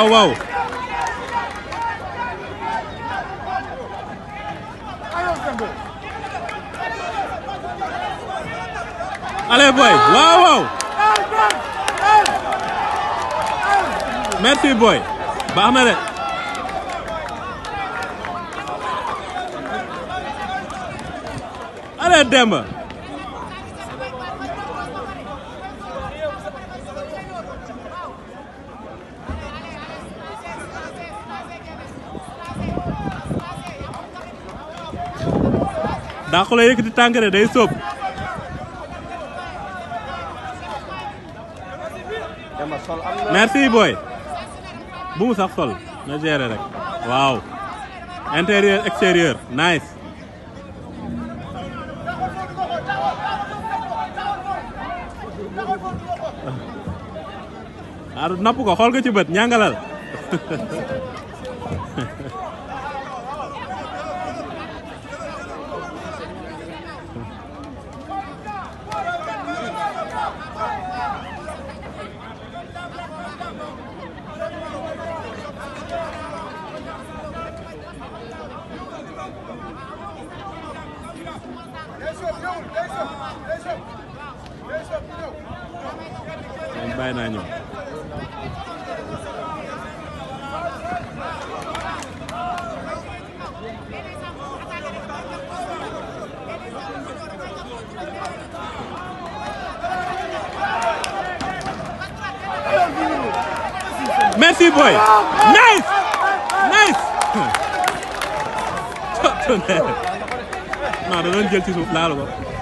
waaw waaw allez boy waaw waaw merci boy baax na de allez Demba daa ko la yëkkati tànk de day sóob Demba sol am na. merci boy bu mu sax sol na gérer rek waaw intérieur extérieur nice ah napp ko xool ko ci bët ñàngalal bàyyi naa ñëw merci boy nice nice non da doon jël ci suuf laalu ko